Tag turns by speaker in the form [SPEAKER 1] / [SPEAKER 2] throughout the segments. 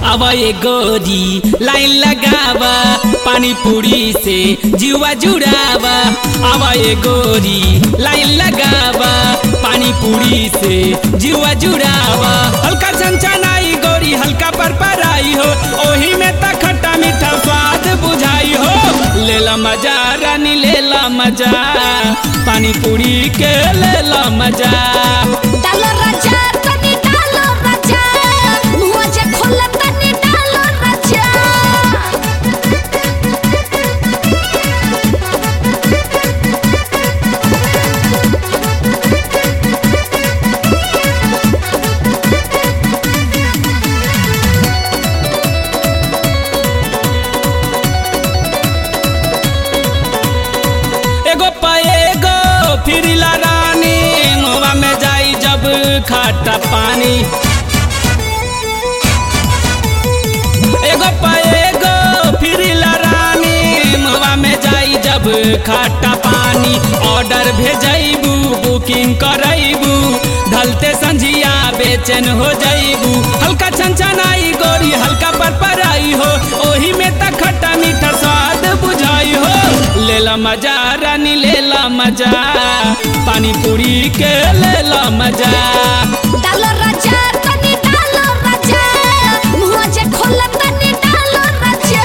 [SPEAKER 1] आवा ये गोरी लाइन लगावा पानी पूरी से जुआ जुड़ावा आवा ये गोरी लाइन लगावा पानी पूरी से जुआ जुड़ावा हल्का छनछनाई गोरी हल्का पर पराई हो ओही में त खट्टा मीठा स्वाद बुझाई हो लेला मजा रानी लेला मजा पानी पूरी के लेला मजा
[SPEAKER 2] डालो राजा तनी डालो राजा मुआ जे खोला तनी डालो राजा
[SPEAKER 1] एगो पाएगो फिरिला रानी मुआ में जाई जब खट्टा पानी एगो पाएगो फिरिला रानी मुआ में जाई जब खट्टा पानी ऑर्डर भेजैबू बुकिंग करैबू ढलते संझिया बेचैन हो जैबू हल्का छनछनाई गोरी हल्का पर पराई हो ओही में त खट्टा मीठा स्वाद बुझाई हो लेला मजा रानी लेला मजा पानी पूरी के लेला मजा
[SPEAKER 2] डालो राजा तनी डालो राजा मुआ जे खोला तनी डालो राजा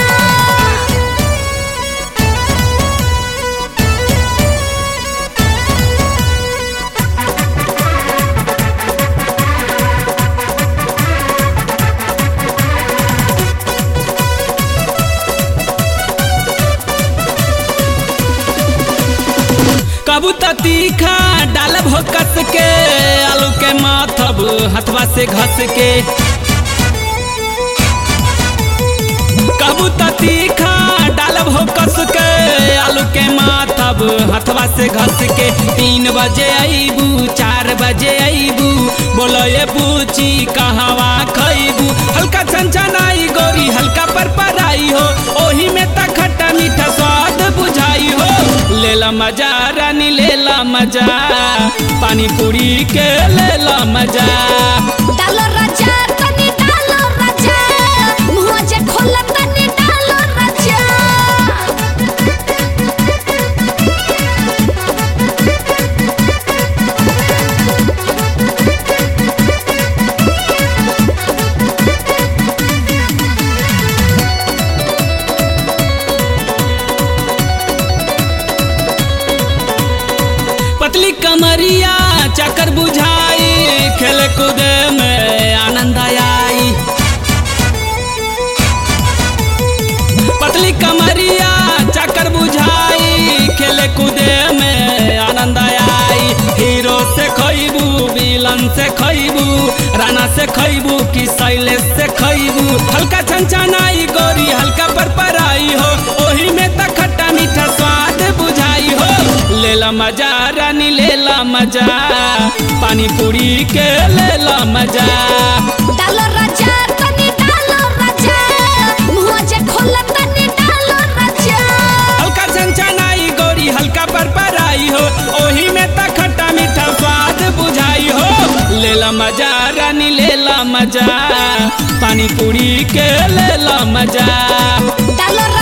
[SPEAKER 1] कबू त तीखा डालब हो कस के आलू के माथब हथवा से घस के कबू त तीखा डालब हो कस के आलू के माथब हथवा से घस के तीन बजे अबू चार बजे अबू बोलो ये पूछी कहवा खैबू हल्का छनछनाई गोरी हल्का पर पराई हो ओही में त खट्टा मीठा स्वाद बुझाई हो लेला मजा रानी लेला मजा पानी पूरी के लेला मजा
[SPEAKER 2] डालो राजा तनी डालो राजा मुआ जे खोला तनी डालो राजा
[SPEAKER 1] पतली कमरिया चक्कर बुझाई खेल कूद में आनंद आई पतली कमरिया चक्कर बुझाई खेल कूद में आनंद आई हीरो से खैबू विलन से खैबू राना से खैबू कि शैलेश से खैबू हल्का छनछनाई गोरी हल्का पर पराई हो ओही में त खट्टा मीठा स्वाद बुझाई हो लेला मजा रानी लेला मजा पानी पूरी के लेला मजा
[SPEAKER 2] डालो राजा तनी डालो राजा मुआ जे खोला तनी डालो राजा
[SPEAKER 1] हल्का छनछनाई गोरी हल्का पर पराई हो ओही में त खट्टा मीठा स्वाद बुझाई हो लेला मजा रानी लेला मजा पानी पूरी के लेला मजा
[SPEAKER 2] डालो